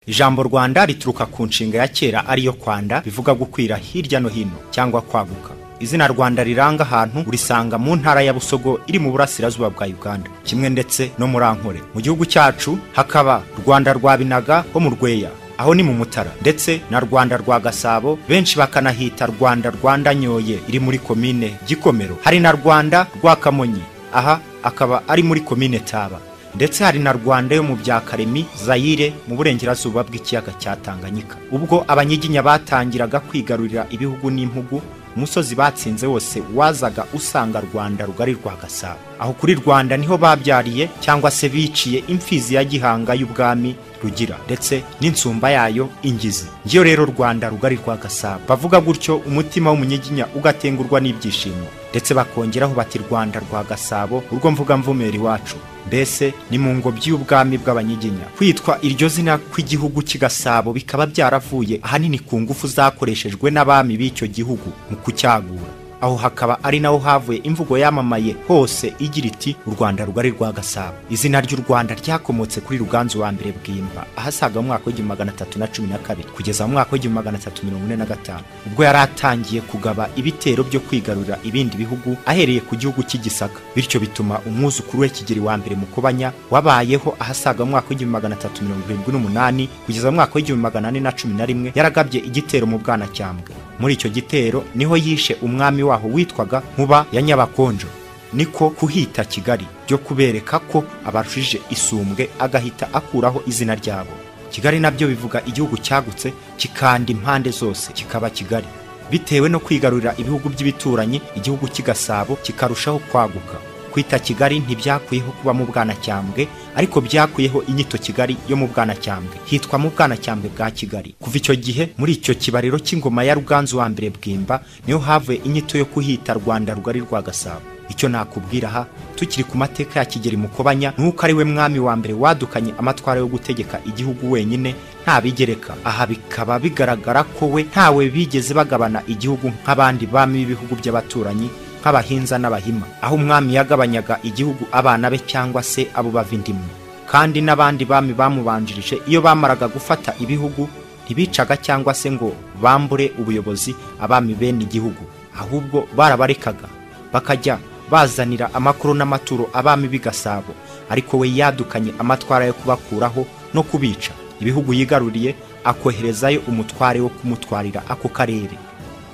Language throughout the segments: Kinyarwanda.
ijambo rwanda rituruka ku nshinga ya kera ariyo kwanda bivuga gukwira hirya no hino cyangwa kwaguka izina rwanda riranga ahantu urisanga mu ntara ya busogo iri mu burasirazuba bwa uganda kimwe ndetse no muri ankore mu gihugu cyacu hakaba rwanda rwa binaga ho mu rweya aho ni mu mutara ndetse na rwanda rwa gasabo benshi bakanahita rwanda rwanda nyoye iri muri komine gikomero hari na rwanda rwa kamonyi aha akaba ari muri komine taba ndetse hari na rwanda yo mu bya karemi zayire mu burengerazuba bw'ikiyaga cya tanganyika ubwo abanyiginya batangiraga kwigarurira ibihugu n'impugu umusozi batsinze wose wazaga usanga rwanda rugari rwa gasabo aho kuri rwanda niho babyariye cyangwa se biciye imfizi ya gihanga y'ubwami rugira ndetse n'insumba yayo ingizi ngiyo rero rwanda rugari rwa gasabo bavuga gutyo umutima w'umunyiginya ugatengurwa n'ibyishimo ndetse bakongeraho bati rwanda rwa gasabo urwo mvuga mvumera iwacu mbese ni mu ngobyi y'ubwami bw'abanyiginya kwitwa iryo zina kw'igihugu cy'i gasabo bikaba byaravuye ahanini ku ngufu zakoreshejwe n'abami b'icyo gihugu mu kucyagura aho hakaba ari naho havuye imvugo yamamaye hose igira iti u rwanda rugari rwa gasabo izina ry'u rwanda ryakomotse kuri ruganzu wa mbere bwimba ahasaga mu mwaka w'igihumbi magana atatu na cumi na kabiri kugeza mu mwaka w'igihumbi magana atatu mirongo ine na gatanu ubwo yari atangiye kugaba ibitero byo kwigarurira ibindi bihugu ahereye ku gihugu cy'igisaka bityo bituma umwuzukuru we kigeri wa mbere mukobanya wabayeho ahasaga mu mwaka w'igihumbi magana atatu mirongo irindwi n'umunani kugeza mu mwaka w'igihumbi magana ane na cumi na rimwe yaragabye igitero mu bwanacyambwe muri icyo gitero niho yishe umwami waho witwaga Nkuba ya nyabakonjo niko kuhita kigali byo kubereka ko abarushije isumbwe agahita akuraho izina ryabo kigali nabyo bivuga igihugu cyagutse kikanda impande zose kikaba kigali bitewe no kwigarurira ibihugu by'ibituranyi igihugu cy'igasabo kikarushaho kwaguka kwita kigali ntibyakuyeho kuba mu bwanacyambwe ariko byakuyeho inyito kigali yo mu bwanacyambwe hitwa mu bwanacyambwe bwa kigali kuva icyo gihe muri icyo kibariro cy'ingoma ya ruganzu wa mbere bwimba niho havuye inyito yo kuhita rwanda rugari rwa gasabo icyo nakubwira aha tukiri ku mateka ya kigeri mukobanya nuko ari we mwami wa mbere wadukanye amatwara yo gutegeka igihugu wenyine nta bigereka aha bikaba bigaragara ko we ntawe bigeze bagabana igihugu nk'abandi bami b'ibihugu by'abaturanyi nk'abahinza n'abahima aho umwami yagabanyaga igihugu abana be cyangwa se abo bava indimwe kandi n'abandi bami bamubanjirije iyo bamaraga gufata ibihugu ntibicaga cyangwa se ngo bambure ubuyobozi abami bene igihugu ahubwo barabarekaga bakajya bazanira amakuru n'amaturo abami b'i gasabo ariko we yadukanye amatwara yo kubakuraho no kubica ibihugu yigaruriye akoherezayo umutware wo kumutwarira ako karere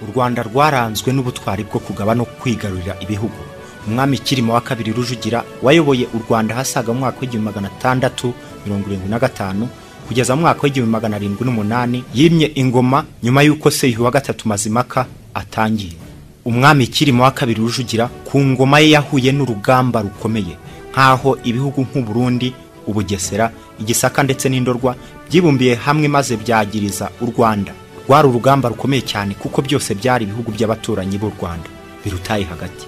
u rwanda rwaranzwe n'ubutwari bwo kugaba no kwigarurira ibihugu umwami kirima wa kabiri rujugira wayoboye u rwanda hasaga mu mwaka w'igihumbi magana atandatu mirongo irindwi na gatanu kugeza mu mwaka w'igihumbi magana arindwi n'umunani yimye ingoma nyuma y'uko seyihu wa gatatu mazimaka atangiye umwami kirima wa kabiri rujugira ku ngoma ye yahuye n'urugamba rukomeye nk'aho ibihugu nk'uburundi ubugesera igisaka ndetse n'indorwa byibumbiye hamwe maze byagiriza u rwanda rwari urugamba rukomeye cyane kuko byose byari ibihugu by'abaturanyi b'u rwanda birutaye hagati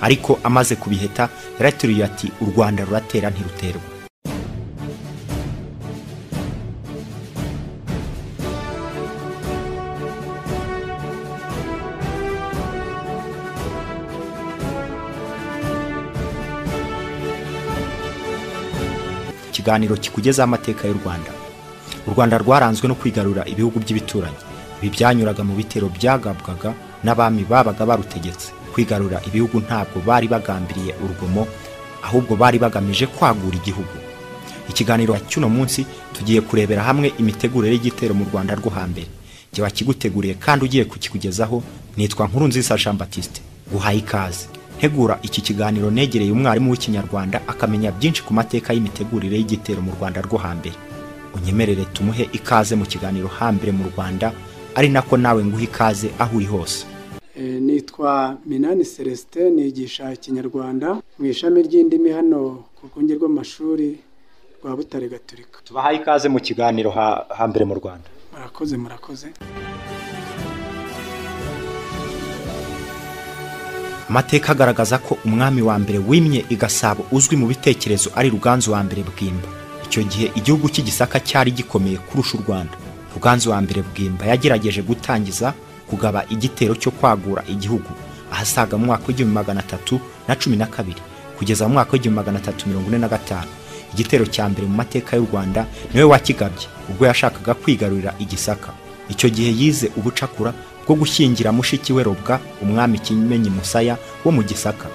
ariko amaze kubiheta yarateruye ati u rwanda ruratera ntiruterwa ikiganiro kikugezaho amateka y'u rwanda u rwanda rwaranzwe no kwigarura ibihugu by'ibituranyi ibi byanyuraga mu bitero byagabwaga n'abami babaga barutegetse kwigarura ibihugu ntabwo bari bagambiriye urugomo ahubwo bari bagamije kwagura igihugu ikiganiro cy'uno munsi tugiye kurebera hamwe imitegurire y'igitero mu rwanda rwo hambere jya wakiguteguriye kandi ugiye kukikugezaho nitwa nkuru nziza jean batiste guhaye ikaze ntegura iki kiganiro negereye umwarimu w'ikinyarwanda akamenya byinshi ku mateka y'imitegurire y'igitero mu rwanda rwo hambere unyemerere tumuhe ikaze mu kiganiro hambere mu rwanda ari nako nawe nguha ikaze aho uri hose nitwa minani celestin nigisha ikinyarwanda mu ishami ry'indimi hano ku rwunge rw'amashuri rwa butare gaturika tubahaye ikaze mu kiganiro hambere mu rwanda murakoze murakoze amateka agaragaza ko umwami wa mbere wimye i gasabo uzwi mu bitekerezo ari ruganzu wa mbere bwimba icyo gihe igihugu cy'igisaka cyari gikomeye kurusha u rwanda ruganzu wa mbere bwimba yagerageje gutangiza kugaba igitero cyo kwagura igihugu ahasaga mu mwaka w'igihumbi magana atatu na cumi na kabiri kugeza mu mwaka w'igihumbi magana atatu mirongo ine na gatanu igitero cya mbere mu mateka y'u rwanda niwe wakigabye ubwo yashakaga kwigarurira igisaka icyo gihe yize ubucakura bwo gushyingira mushiki we robwa umwami kimenyi musaya wo mu gisaka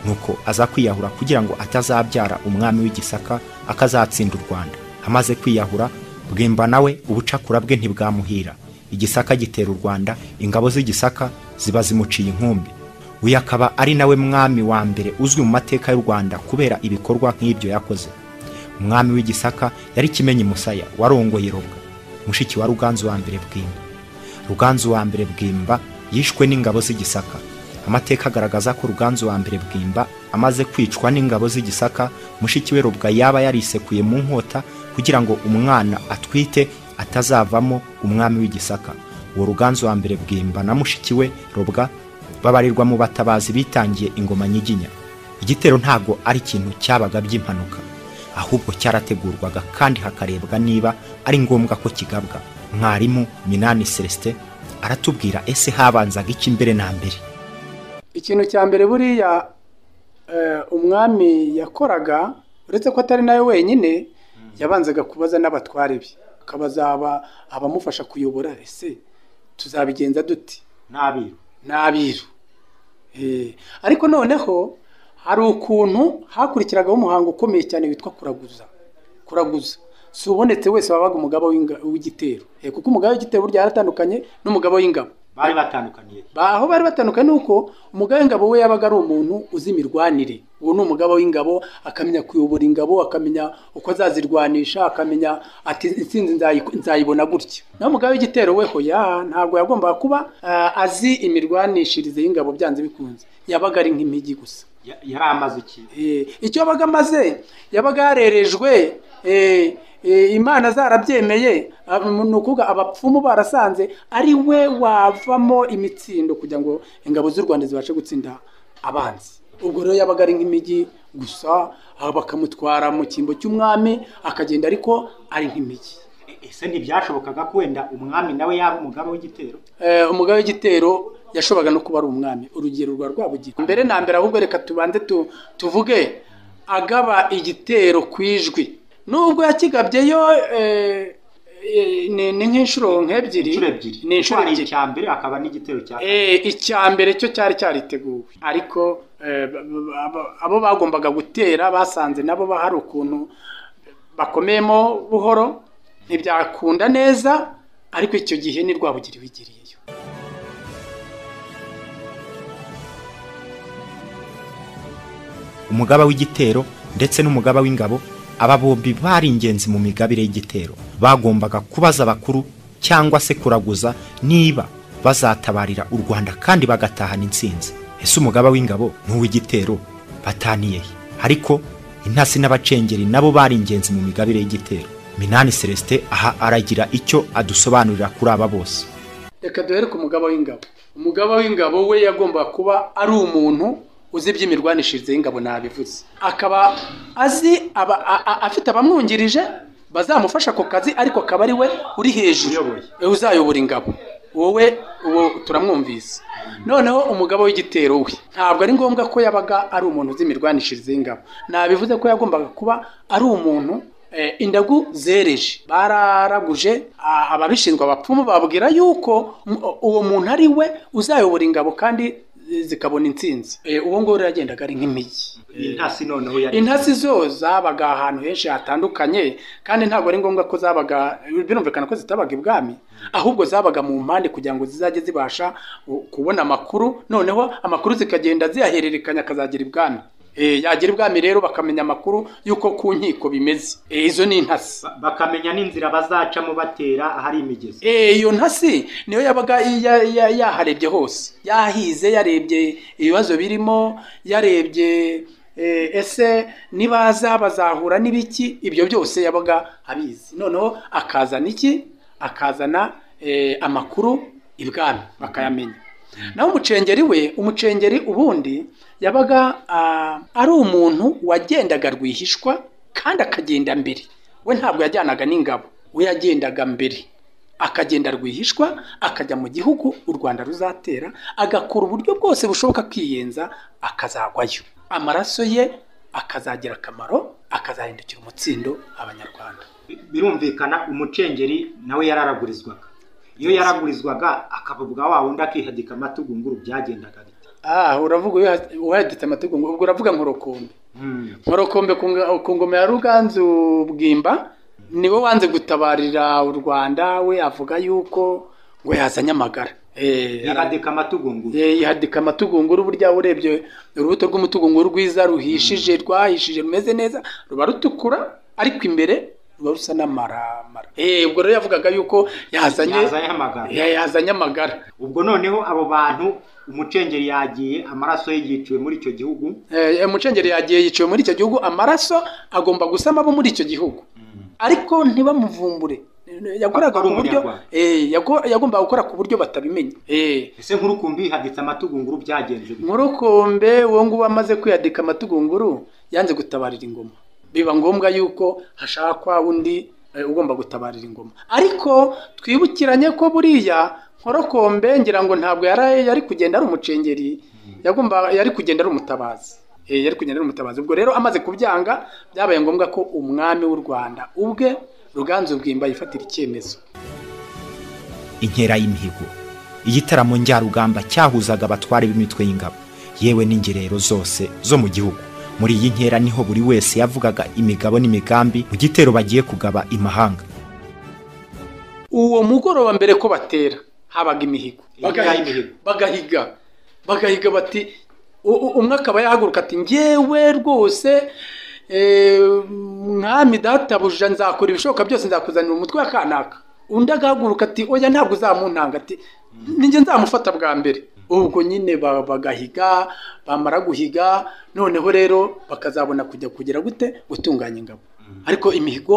nuko aza kwiyahura kugira ngo atazabyara umwami w'igisaka akazatsinda u rwanda amaze kwiyahura bwimba nawe ubucakura bwe ntibwamuhira igisaka gitera u rwanda ingabo z'igisaka ziba zimuciye inkumbi uyu akaba ari nawe mwami wa mbere uzwi mu mateka y'u rwanda kubera ibikorwa nk'ibyo yakoze umwami w'igisaka yari kimenyi musaya warongoye robwa mushiki wa ruganzu wa mbere bwimba ruganzu wa mbere bwimba yishwe n'ingabo z'igisaka amateka agaragaza ko ruganzu wa mbere bwimba amaze kwicwa n'ingabo z'igisaka mushiki we robwa yaba yarisekuye mu nkota kugira ngo umwana atwite atazavamo umwami w'igisaka uwo ruganzu wa mbere bwimba na mushiki we robwa babarirwa mu batabazi bitangiye ingoma nyiginya igitero ntabwo ari ikintu cyabaga by'impanuka ahubwo cyarategurwaga kandi hakarebwa niba ari ngombwa ko kigabwa mwarimu minani celestin aratubwira ese habanzaga iki mbere na mbere ikintu cya mbere buriya umwami yakoraga uretse ko atari nawe wenyine yabanzaga kubaza n'abatware be akabaza abamufasha kuyobora ese tuzabigenza duti n'abiru n'abiru ariko noneho hari ukuntu hakurikiragaho umuhango ukomeye cyane witwa kuraguza kuraguza si ubonetse wese wabaga umugabo w'igitero kuko umugabo w'igitero burya yaratandukanye n'umugabo w'ingabo bari batandukaniye aho bari batandukanye ni uko umugabo w'ingabo we yabaga ari umuntu uzi imirwanire uwo ni umugabo w'ingabo akamenya kuyobora ingabo akamenya uko azazirwanisha akamenya ati insinzi nzayibona gutya naho umugabo w'igitero we hoya ntabwo yagombaga kuba azi imirwanishirize y'ingabo byanze bikunze yabaga ari nk'impigi gusa yari amaze iki icyo yabaga amaze yabaga yarerejwe imana zarabyemeye ni ukuvuga abapfumu barasanze ari we wavamo imitsindo kugira ngo ingabo z'u rwanda zibashe gutsinda abanzi ubwo rero yabaga ari nk'imijyi gusa bakamutwara mu cyimbo cy'umwami akagenda ariko ari nk'imijyi ese ntibyashobokaga ko wenda umwami nawe yaba umugabo w'igitero umugabo w'igitero yashoboraga no kuba ari umwami urugero rwa rwabugira mbere na mbere ahubwo reka tubanze tuvuge agaba igitero ku ijwi nubwo yakigabyeyo ni nk'inshuro nk'ebyiri ni inshuro ebyiri icya mbere akaba n'igitero cya kabiri icya mbere cyo cyari cyariteguwe ariko abo bagombaga gutera basanze nabo hari ukuntu bakomeyemo buhoro ntibyakunda neza ariko icyo gihe ni rwabugiri wigiriyeyo umugaba w'igitero ndetse n'umugaba w'ingabo aba bombi bari ingenzi mu migabire y'igitero bagombaga kubaza abakuru cyangwa se kuraguza niba bazatabarira u rwanda kandi bagatahana insinzi ese umugaba w'ingabo n'uw'igitero bataniye he ariko intasi n'abacengeri nabo bari ingenzi mu migabire y'igitero minani celestin aha aragira icyo adusobanurira kuri aba bose reka duhere ku mugaba w'ingabo umugaba w'ingabo we yagomba kuba ari umuntu uzi iby'imirwanishirize y'ingabo nabivuze akaba azi aba afite abamwungirije bazamufasha ako kazi ariko akaba ari we uri hejuru uzayobora ingabo wowe uwo turamwumvise noneho umugabo w'igitero we ntabwo ari ngombwa ko yabaga ari umuntu uzi imirwanishirize y'ingabo nabivuze ko yagombaga kuba ari umuntu indagu zereje bararaguje ababishinzwe abapfumu babwira yuko uwo muntu ari we uzayobora ingabo kandi zikabona insinzi uwo nguwo yagendaga ari nk'imijyi intasi zo zabaga ahantu henshi hatandukanye kandi ntabwo ari ngombwa ko zabaga birumvikana ko zitabaga ibwami ahubwo zabaga mu mpande kugira ngo zizajye zibasha kubona amakuru noneho amakuru zikagenda ziyahererekanya akazagera ibwami yagira ibwami rero bakamenya amakuru y'uko ku nkiko bimeze izo ni intasi bakamenya n'inzira bazacamo batera ahari imigezi iyo ntasi niyo yabaga yaharebye hose yahize yarebye ibibazo birimo yarebye ese nibaza bazahura n'ibiki ibyo byose yabaga abizi noneho akazana iki akazana amakuru ibwami bakayamenya naho umucengeri we umucengeri ubundi yabaga ari umuntu wagendaga rwihishwa kandi akagenda mbere we ntabwo yajyanaga n'ingabo we yagendaga mbere akagenda rwihishwa akajya mu gihugu u rwanda ruzatera agakora uburyo bwose bushoboka akiyenza akazagwayo amaraso ye akazagira akamaro akazahindukira umutsindo abanyarwanda birumvikana umucengeri nawe yararagurizwaga iyo yaragurizwaga akaba bwa wa wundi akihadika amatugu nguru byagendaga bite aha uravuga uyu- uwaheditse amategeko ubwo uravuga nkorokombe nkorokombe ku nga- ku ngoma ya ruganzu bwimba niwe wanze gutabarira u rwanda we avuga yuko ngo yazanye amagara Eh, yihadika amatugu nguru Eh, yihadika amatugunguru burya urebye urubuto rw'umutugunguru rwiza ruhishije rwahishije rumeze neza ruba rutukura ariko imbere ruba rusa n'amaramara Eh, ubwo rero yavugaga yuko yazanye yazanye amagara ya- yazanye amagara ubwo noneho abo bantu umucengeri yagiye amaraso ye yiciwe muri icyo gihugu Eh, umucengeri yagiye yiciwe muri icyo gihugu amaraso agomba gusama abo muri icyo gihugu ariko ntibamuvumbure yakoraga Ari ku buryo umunyarwanda. eh, yago- yagombaga gukora ku buryo batabimenya Eh, ese nkuru kumbi ihaditse amatugu nguru byagenze bite? nkurukombe uwo nguwo amaze kwiyadika amatugunguru yanze gutabarira ingoma biba ngombwa yuko hashakwa undi eh, ugomba gutabarira ingoma ariko twibukiranye ko buriya nkorokombe ngira ngo ntabwo yari yari kugenda ari umucengeri yagomba yari kugenda ari umutabazi Eh, yari kugenda ari umutabazi ubwo rero amaze kubyanga byabaye ngombwa ko umwami w'u rwanda ubwe ruganzu bwimba yifatira icyemezo inkera y'imihigo igitaramo njyarugamba cyahuzaga abatware b'imitwe y'ingabo yewe n'ingerero zose zo mu gihugu muri iyi nkera niho buri wese yavugaga imigabo n'imigambi mu gitero bagiye kugaba imahanga uwo mugoroba mbere ko batera habaga imihigo Imihigo bagahiga y'imihigo. bagahiga bagahiga bati u- u- umwe akaba yahaguruka ati ngewe rwose eh, mwami databuja nzakora ibishoboka byose nzakuzanira umutwe wa kanaka undi agahaguruka ati oya ntabwo uzamuntanga ati ninjye nzamufata bwa mbere ubwo nyine ba- bagahiga bamara guhiga noneho rero bakazabona kujya kugera gute gutunganya ingabo ariko imihigo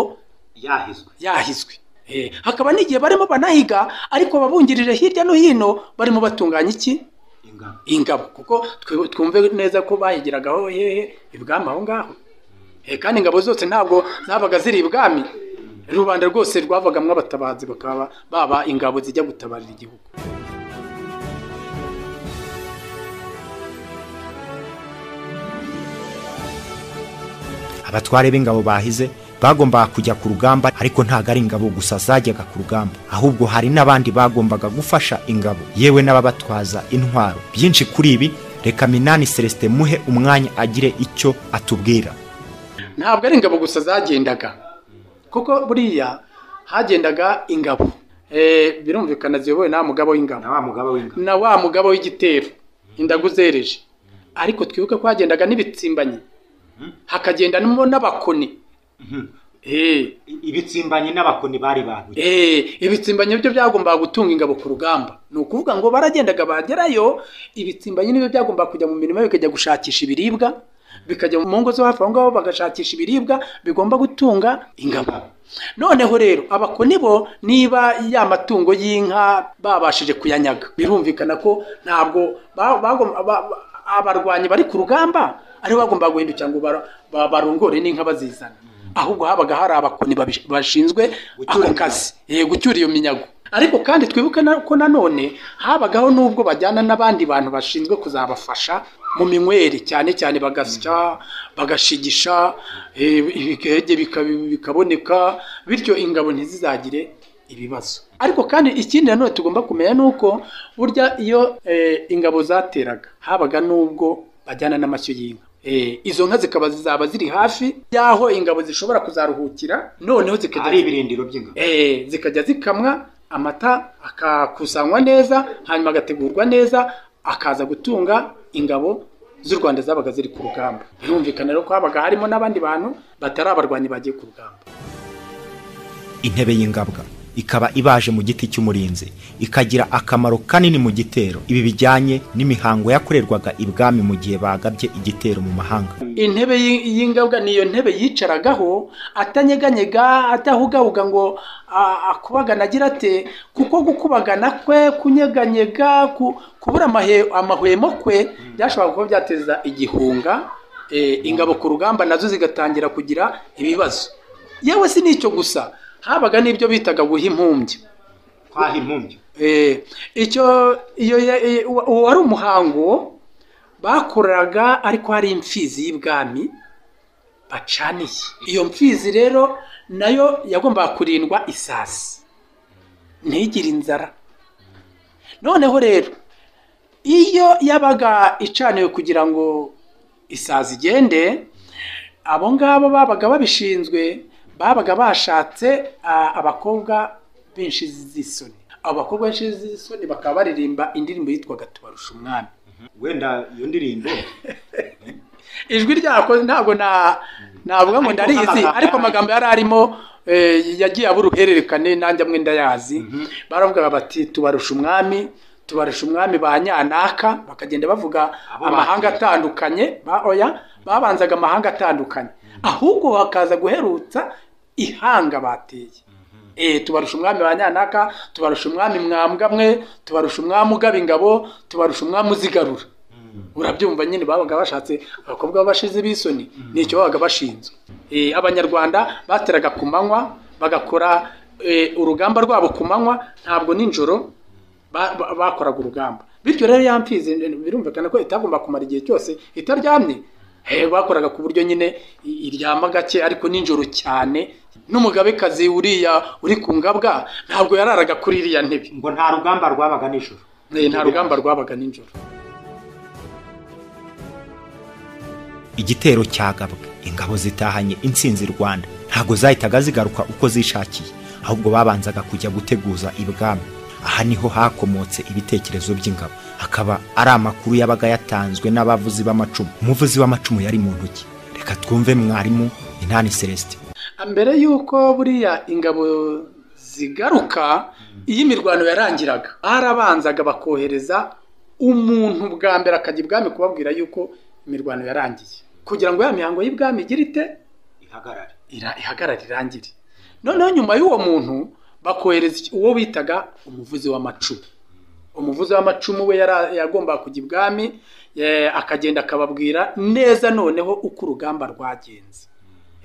yahizwe yahiswe Eh, hakaba n'igihe barimo banahiga ariko ababungirije hirya no hino barimo batunganya iki ingabo ingabo kuko twe- twumve neza ko bahigiragaho hehe ibwami aho ngaho Eh, kandi ingabo zose ntabwo zabaga ziri ibwami rubanda rwose rwavagamwo abatabazi bakaba baba ingabo zijya gutabarira igihugu abatware b'ingabo bahize bagombaga kujya ku rugamba ariko ntabwo ari ingabo gusa zajyaga ku rugamba ahubwo hari n'abandi bagombaga gufasha ingabo yewe n'ababatwaza intwaro byinshi kuri ibi reka minani celestin muhe umwanya agire icyo atubwira ntabwo ari ingabo gusa zagendaga kuko buriya hagendaga ingabo Eh, birumvikana ziyobowe na wa mugabo w'ingabo na wa mugabo w'ingabo na wa mugabo w'igitero indagu zereje ariko twibuke ko hagendaga n'ibitsimbanyi hakagendanamo n'abakoni Eh, ibitsimbanyi n'abakoni bari babuye eh, ibitsimbanyi byo byagombaga gutunga ingabo ku rugamba ni ukuvuga ngo baragendaga bagerayo ibitsimbanyi nibyo byagombaga kujya mu mirima bikajya gushakisha ibiribwa bikajya mu ngo zo hafi aho ngaho bagashakisha ibiribwa bigomba gutunga ingabo noneho rero abakoni bo niba ya matungo y'inka babashije kuyanyaga birumvikana ko ntabwo ba- bagom- ba- ba- abarwanyi bari ku rugamba aribo bagomba guhindukira ngo bara- ba- barongore n'inka bazizana ahubwo habaga hari abakoni babish- bashinzwe Gucyura ako kazi Eh, gucyura iyo minyago ariko kandi twibuke na- ko nanone habagaho n'ubwo bajyana n'abandi bantu bashinzwe kuzabafasha mu minywere cyane cyane bagasya bagashigisha eh, ibigege bika- bikaboneka bityo ingabo ntizizagire ibibazo ariko kandi ikindi nanone tugomba kumenya ni uko burya iyo eh, ingabo zateraga habaga n'ubwo bajyana n'amashyo y'inka Eh, izo nka zikaba zizaba ziri hafi y'aho ingabo zishobora kuzaruhukira noneho zikajya hari ibirindiro by'ingabo Eh, zikajya zikamwa amata akakusanywa neza hanyuma agategurwa neza akaza gutunga ingabo z'u rwanda zabaga ziri ku rugamba birumvikana rero ko habaga harimo n'abandi bantu batari abarwanyi bagiye ku rugamba intebe y'ingabwa ikaba ibaje mu giti cy'umurinzi ikagira akamaro kanini mu gitero ibi bijyanye n'imihango yakorerwaga ibwami mu gihe bagabye igitero mu mahanga intebe y'i- y'ingabwa ni iyo ntebe yicaragaho atanyeganyega atahugahuga ngo a- akubagana agira ate kuko gukubagana kwe kunyeganyega ku- kubura amahe- amahwemo kwe byashoboraga kuba byateza igihunga eh, ingabo ku rugamba nazo zigatangira kugira ibibazo yewe si n'icyo gusa habaga n'ibyo bitaga guha impumbya kwaha impumbya Eh, icyo iyo ya- i- uwo uwo wari umuhango bakoraga ariko hari imfizi y'ibwami acaniye iyo mpfizi rero nayo yagombaga kurindwa isasi ntigire inzara noneho rero iyo yabaga icaniwe kugira ngo isazi igende abo ngabo babaga babishinzwe babaga bashatse ah, abakobwa b'inshizi z'isoni abo bakobwa b'inshizi z'isoni bakaba baririmba indirimbo yitwaga tubarusha umwami wenda iyo ndirimbo ijwi ryako ntabwo na navuga ngo ndarizi ariko amagambo yari arimo eh, yagiye aba uruhererekane nanjye amwe ndayazi baravugaga bati tubarusha umwami tubarusha umwami ba nyanaka bakagenda bavuga Abo amahanga bakera. atandukanye ba oya babanzaga amahanga atandukanye ahubwo hakaza guherutsa ihanga bateye Eh, tubarusha umwami ba nyanaka tubarusha umwami mwambwa mwe tubarusha umwami ugaba ingabo tubarusha umwami uzigarura urabyumva nyine babaga bashatse abakobwa b'abashizi b'isoni nicyo babaga bashinzwe Eh, abanyarwanda bateraga ku manywa bagakora eh, urugamba rwabo ku manywa ntabwo nijoro ba- ba- bakoraga urugamba bityo rero ya mfizi birumvikana ko itagomba kumara igihe cyose itaryamye Eh, bakoraga ku buryo nyine i- iryama gake ariko nijoro cyane n'umugabekazi uriya uri ku ngabwa ntabwo yararaga kuri iriya ntebe ngo nta rugamba rwabaga nijoro Eh, nta rugamba rwabaga nijoro igitero cyagabwe ingabo zitahanye intsinzi rwanda ntabwo zahitaga zigaruka uko zishakiye ahubwo babanzaga kujya guteguza ibwami aha niho hakomotse ibitekerezo by'ingabo akaba ari amakuru yabaga yatanzwe n'abavuzi b'amacumu umuvuzi w'amacumu yari mu ntoki reka twumve mwarimu inani celestin mbere y'uko buriya ingabo zigaruka iyo imirwano yarangiraga barabanzaga bakohereza umuntu bwa mbere akajya ibwami kubabwira yuko imirwano yarangiye kugira ngo ya mihango y'ibwami igire ite ihagarare ira- ihagarare irangire noneho nyuma y'uwo muntu bakohereza iki- uwo bitaga umuvuzi w'amacumu umuvuzi w'amacumu we yara- yagombaga kujya ibwami eh, akagenda akababwira neza noneho uko urugamba rwagenze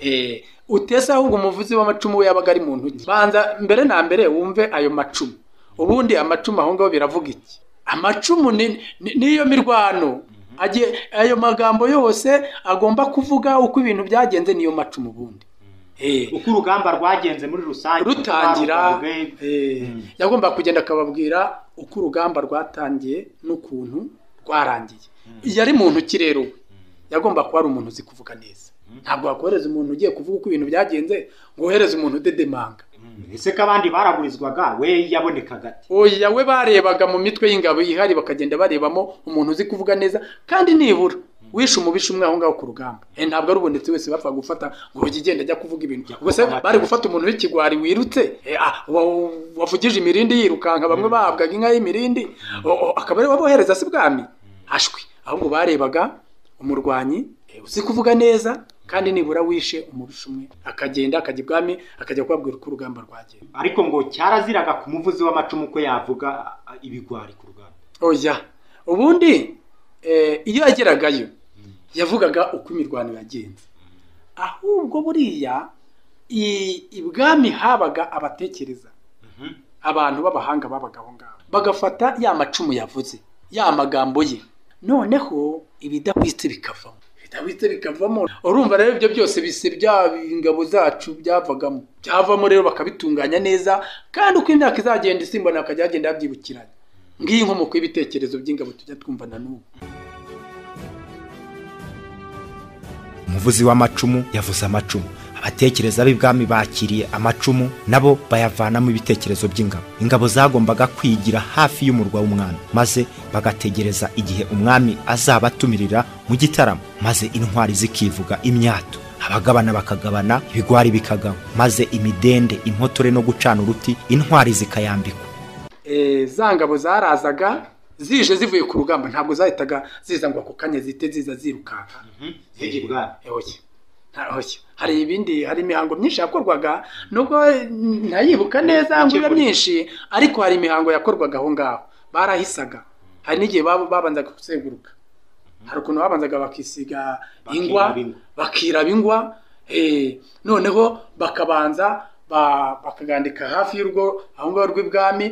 Eh, utese ahubwo umuvuzi w'amacumu we yabaga ari mu ntoki banza mbere na mbere wumve ayo macumu ubundi amacumu aho ngaho biravuga iki amacumu ni- ni- niyo mirwano Agiye- ayo magambo yose agomba kuvuga uko ibintu byagenze niyo macumu ubundi Eh, uko urugamba rwagenze muri rusange rutangira rwarugaruwe, eh, Mm. yagombaga kugenda akababwira uko urugamba rwatangiye n'ukuntu rwarangiye yari mu ntoki rero we yagomba kuba ari umuntu uzi kuvuga neza ntabwo wakohereza umuntu ugiye kuvuga uko ibintu byagenze ngo wohereze umuntu udedemanga ese ko abandi baragurizwaga we yabonekaga ati oya we barebaga mu mitwe y'ingabo ihari bakagenda barebamo umuntu uzi kuvuga neza kandi nibura wishe umubisha umwe aho ngaho ku rugamba Eh, ntabwo ari ubonetse wese bapfa gufata ngo ujye ugenda ajya kuvuga ibintu gusa bari gufata umuntu w'ikigwari wirutse eh, ah, wa- wavugije imirindi yirukanka bamwe bahabwaga inka y'imirindi o- o- akaba ariwe wabohereza si bwami ashwi ahubwo barebaga umurwanyi eh, uzi kuvuga neza kandi nibura wishe umubisha umwe akagenda akajya ibwami akajya kubabwira uko urugamba rwagenda ariko ngo cyaraziraga ku muvuzi w'amacumu ko yavuga a- a- ibigwari ku rugamba oya ubundi eh, iyo yageragayo yavugaga uko imirwano yagenze ahubwo buriya i- ibwami habaga abatekereza abantu b'abahanga babaga aho ngaho bagafata ya macumu yavuze ya magambo ye noneho ibidahwitse bikavamo ibidahwitse bikavamo urumva rero ibyo byose bise bya ingabo zacu byavagamo byavamo rero bakabitunganya neza kandi uko imyaka izagenda isimbana bakajya bagenda babyibukiranya ngiyi inkomoko y'ibitekerezo by'ingabo tujya twumva na n'ubu umuvuzi w'amacumu yavuze amacumu abatekereza b'ibwami bakiriye amacumu nabo bayavanamo ibitekerezo by'ingabo ingabo zagombaga kwigira hafi y'umurwa w'umwami maze bagategereza igihe umwami azabatumirira mu gitaramo maze intwari zikivuga imyato abagabana bakagabana ibigwari bikagaba maze imidende impotore no gucana uruti intwari zikayambikwa Eh, za ngabo zarazaga zije zivuye ku rugamba ntabwo zahitaga ziza ngo ako kanya zite ziza zirukanka zijya ibwami Eh, oya. Nta- oya. hari ibindi hari imihango myinshi yakorwaga nubwo eh, ntayibuka neza ngo ibe myinshi ariko hari imihango yakorwaga aho ngaho barahisaga hari n'igihe bab- babanzaga kuzenguruka hari ukuntu babanzaga bakisiga ingwa Bakiraba ingwa. bakiraba ingwa eh, noneho bakabanza ba- bakagandika hafi y'urugo aho ngaho rw'ibwami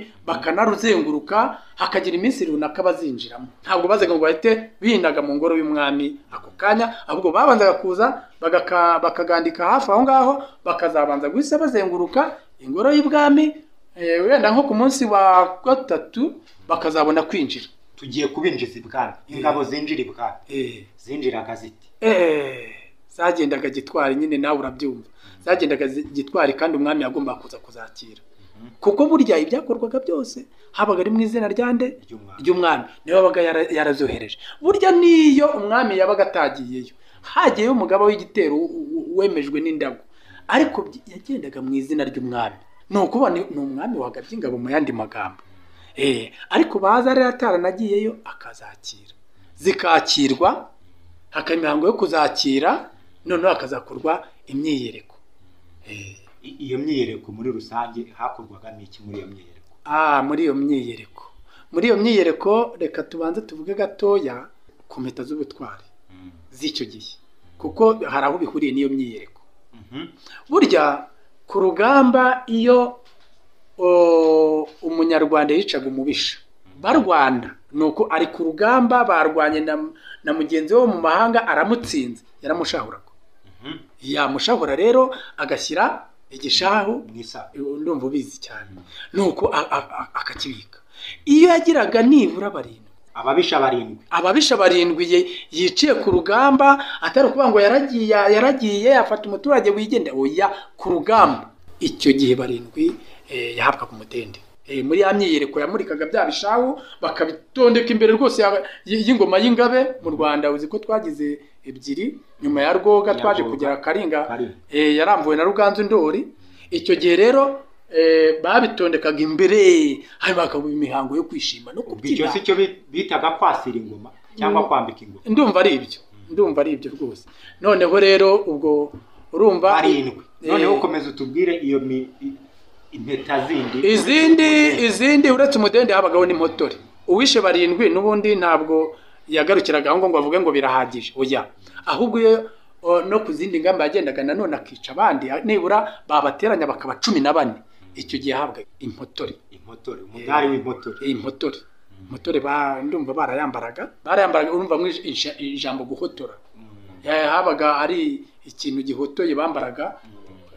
bakanaruzenguruka hakagira iminsi runaka bazinjiramo ntabwo bazaga ngo bahite bihindaga mu ngoro y'umwami ako kanya ahubwo babanzaga kuza bagaka- bakagandika hafi aho ngaho bakazabanza guhita bazenguruka ingoro y'ibwami eh, wenda nko ku munsi wa gatatu bakazabona kwinjira tugiye kubinjiza ibwami ingabo zinjira ibwami Eh, zinjiraga ziti eh, zagendaga gitwari nyine nawe urabyumva zagendaga zi- gitwari kandi umwami yagombaga kuza kuzakira kuko burya ibyakorwaga byose habaga ari mu izina rya nde ry'umwami ry'umwami niwe wabaga yara- yarazohereje burya n'iyo umwami yabaga atagiyeyo hagiyeyo umugaba w'igitero u- u- wemejwe n'indago ariko byi- yagendaga mu izina ry'umwami ni ukuvuga ni ni umwami wagabye ingabo mu yandi magambo Eh, ariko baza rero ataranagiyeyo akazakira zikakirwa hakaba imihango yo kuzakira noneho hakazakorwa imyiyereko Eh, I- iyo myiyereko muri rusange hakorwagamo iki muri iyo myiyereko Ah, muri iyo myiyereko muri iyo myiyereko reka tubanze tuvuge gatoya ku mpeta z'ubutwari z'icyo gihe kuko hari aho bihuriye n'iyo myiyereko Mhm. burya ku rugamba iyo o, umunyarwanda yicaga umubisha barwana ni uko ari ku rugamba barwanye na, na mugenzi we wo mu mahanga aramutsinze yaramushahuraga Mhm. yamushahura rero agashyira igishahu mu isaha ndumva ubizi cyane nuko a- a- a- akakibika iyo yagiraga nibura barindwi ababisha barindwi ababisha barindwi ye- yiciye ku rugamba atari ukuvuga ngo yaragiye yaragiye afata umuturage wigendera oya ku rugamba icyo gihe barindwi eh, yahabwaga umutende Eh, muri ya myiyereko yamurikaga bya bishahu bakabitondeka imbere rwose ya- y- y'ingoma y'ingabe mu rwanda uzi ko twagize ebyiri nyuma ya rwoga Ya twaje Rwoga. kugera karinga Karinga. eh, yarambuwe na ruganzu ndori icyo gihe rero eh, babitondekaga imbere hanyuma hakaba imihango yo kwishima no ubwo icyo kubyina si cyo bi- bitaga kwasira ingoma Mm. cyangwa kwambika ingoma ndumva ari ibyo ndumva ari ibyo rwose noneho rero ubwo urumva barindwi Eh, noneho ukomeza utubwire iyo mi- i- impeta zindi izindi izindi uretse umudende habagaho n'impotore uwishe barindwi n'ubundi ntabwo yagarukiraga aho ngo ngo avuge ngo birahagije oya ahubwo iyo o, no ku zindi ngamba yagendaga nanone akica abandi nibura babateranya bakaba cumi na bane icyo gihe yahabwaga impotore impotore umudari w'impotore iyi mpotore mpotore ba ndumva barayambaraga barayambaraga urumva mu ija- ijambo guhotora Eh, habaga ari ikintu gihotoye bambaraga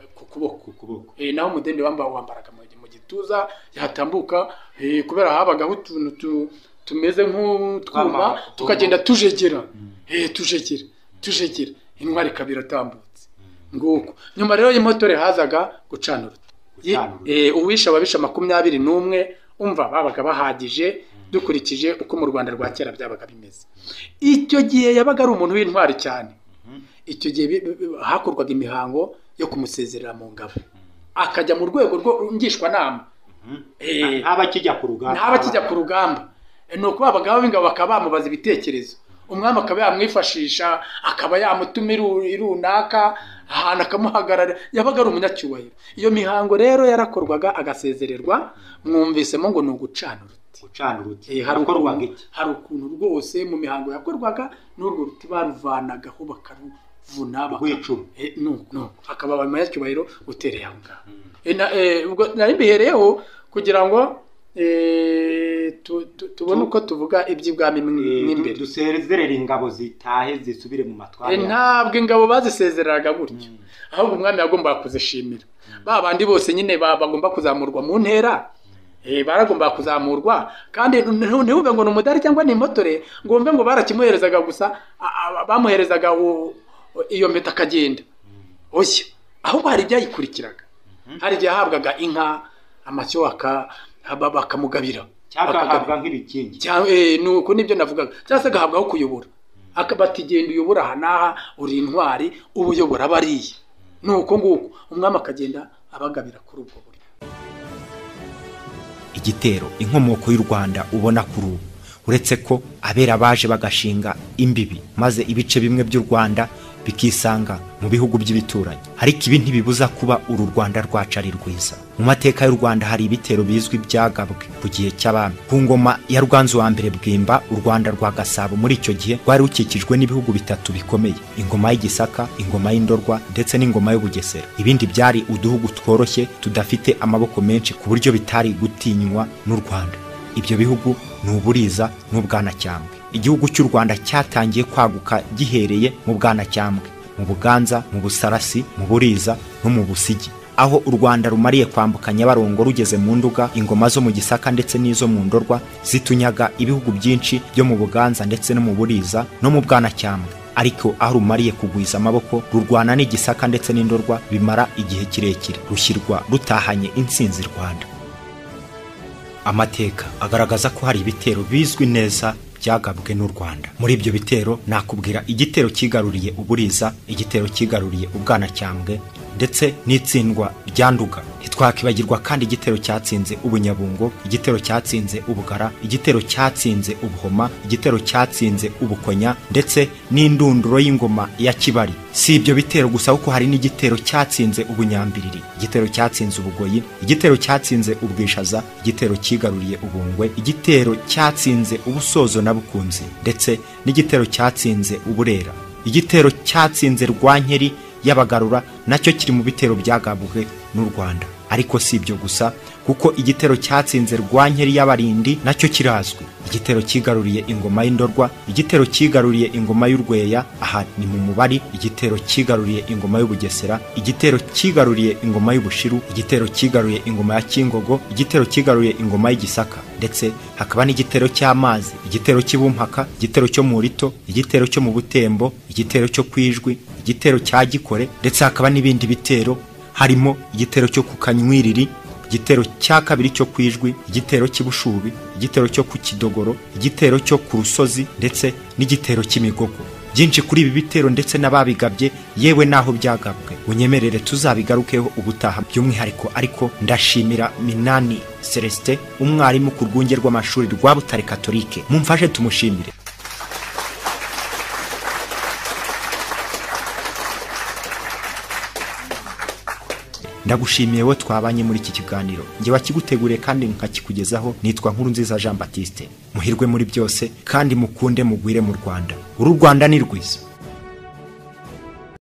eh, ku kuboko ku kuboko Eh, naho umudende wamba wambaraga mu mu gituza yatambuka eh, kubera habagaho utuntu tu- tumeze nk'utwuma Twama- tukagenda tujegera Eh, tujegera tujegera intwari ikaba iratambutse nguko nyuma rero y'imotore hazaga gucana uruta Ye- Gucana uruta. eh, uwishe ababisha makumyabiri n'umwe umva babaga bahagije dukurikije uko mu rwanda rwa kera byabaga bimeze icyo gihe yabaga ari umuntu w'intwari cyane icyo gihe bi- bi- bi- hakorwaga imihango yo kumusezerera mu ngabo akajya mu rwego rwo ngishwanama Eh. ntaba kijya ku rugamba ntaba kijya ku rugamba Eh, ni ukuba abagabo b'ingabo bakaba bamubaza ibitekerezo umwami akaba yamwifashisha akaba yamutuma iru- irunaka ahantu akamuhagarara yabaga ari umunyacyubahiro iyo mihango rero yarakorwaga agasezererwa mwumvisemo ngo ni ugucana uruti gucana uruti Eh, hari hakorwaga ukuntu iki hari ukuntu rwose mu mihango yakorwaga n'urwo ruti baruvanagaho bakaruvuna baka- rw'icumu Eh, no no akaba abanyacyubahiro utereye aho ngaho Eh, na- eh, ubwo nari mbihereyeho kugira ngo eh, tu- tu- tubone uko tuvuga iby'ibwami mw- Eh, du- mw'imbere dusezerere ingabo zitahe zisubire mu matwara Eh, yazo. ntabwo ingabo bazisezereraga gutyo ahubwo umwami yagombaga kuzishimira ba bandi bose nyine ba- bagomba kuzamurwa mu ntera eh, baragombaga kuzamurwa kandi ntu- ntibumve ngo ni umudari cyangwa ni impotore ngo wumve ngo barakimuherezaga gusa a- a- bamuherezaga u- iyo mpeta akagenda oya ahubwo hari ibyayikurikiraga hari igihe yahabwaga inka amashyo aka- aba- bakamugabira cyangwa Bakagabira. agahabwa nk'ibikingi Cyangwa, eh, ni uko nibyo navugaga cyangwa se agahabwaho kuyobora akabati genda uyobora aha n'aha uri intwari uba uyobora bariya ni uko nguko umwami akagenda abagabira kuri ubwo buryo igitero inkomoko y'u rwanda ubona kuri ubu uretse ko abera baje bagashinga imbibi maze ibice bimwe by'u rwanda bikisanga mu bihugu by'ibituranyi ariko ibi ntibibuza kuba uru rwanda rwacu ari rwiza mu mateka y'u rwanda hari ibitero bizwi byagabwe ku gihe cy'abami ku ngoma ya rwanzu wa mbere bwimba u rwanda rwa gasabo muri icyo gihe rwari rukikijwe n'ibihugu bitatu bikomeye ingoma y'igisaka ingoma y'indorwa ndetse n'ingoma y'ubugesera ibindi byari uduhugu tworoshye tudafite amaboko menshi ku buryo bitari gutinywa n'u rwanda ibyo bihugu ni uburiza n'ubwanacyambwe igihugu cy'u rwanda cyatangiye kwaguka gihereye mu bwanacyambwe mu buganza mu busarasi mu buriza no mu busigi aho u rwanda rumariye kwambuka nyabarongo rugeze mu nduga ingoma zo mu gisaka ndetse n'izo mu ndorwa zitunyaga ibihugu byinshi byo mu buganza ndetse no mu buriza no mu bwanacyambwe ariko aho rumariye kugwiza amaboko rurwana n'igisaka ndetse n'indorwa bimara igihe kirekire rushyirwa rutahanye intsinzi rwanda amateka agaragaza ko hari ibitero bizwi neza byagabwe n'u Rwanda muri ibyo bitero nakubwira igitero cyigaruriye uburiza igitero cyigaruriye ubwanacyambwe ndetse n'itsindwa rya nduga ntitwakwibagirwa kandi igitero cyatsinze ubunyabungo igitero cyatsinze ubugara igitero cyatsinze ubuhoma igitero cyatsinze ubukonya ndetse n'indunduro y'ingoma ya kibari si ibyo bitero gusa kuko hari n'igitero cyatsinze ubunyambiriri igitero cyatsinze ubugoyi igitero cyatsinze ubwishaza igitero cyigaruriye ubungwe igitero cyatsinze ubusozo na bukunzi ndetse n'igitero cyatsinze uburera igitero cyatsinze rwankeri y'abagarura nacyo kiri mu bitero byagabwe n'u rwanda ariko si ibyo gusa kuko igitero cyatsinze rwankeri y'abarindi nacyo kirazwi igitero cyigaruriye ingoma y'indorwa igitero cyigaruriye ingoma y'urweya aha ni mu mubari igitero cyigaruriye ingoma y'ubugesera igitero cyigaruriye ingoma y'ubushiru igitero cyigaruriye ingoma ya kingogo igitero cyigaruriye ingoma y'igisaka ndetse hakaba n'igitero cy'amazi igitero cy'ibumpaka igitero cyo mu rito igitero cyo mu butembo igitero cyo kwijwi igitero cya gikore ndetse hakaba n'ibindi bitero harimo igitero cyo ku kanywiriri igitero cya kabiri cyo ku ijwi igitero cy'ibushubi igitero cyo ku kidogoro igitero cyo ku rusozi ndetse n'igitero cy'imigogo byinshi kuri ibi bitero ndetse n'ababigabye yewe n'aho byagabwe unyemerere tuzabigarukeho ubutaha by'umwihariko ariko ndashimira minani celestin umwarimu ku rwunge rw'amashuri rwa butare katolike mumfashe tumushimire ndagushimiye we twabanye muri iki kiganiro njye wakiguteguriye kandi nkakikugezaho nitwa nkuru nziza jean batiste muhirwe muri byose kandi mukunde mugwire mu rwanda uru rwanda ni rwiza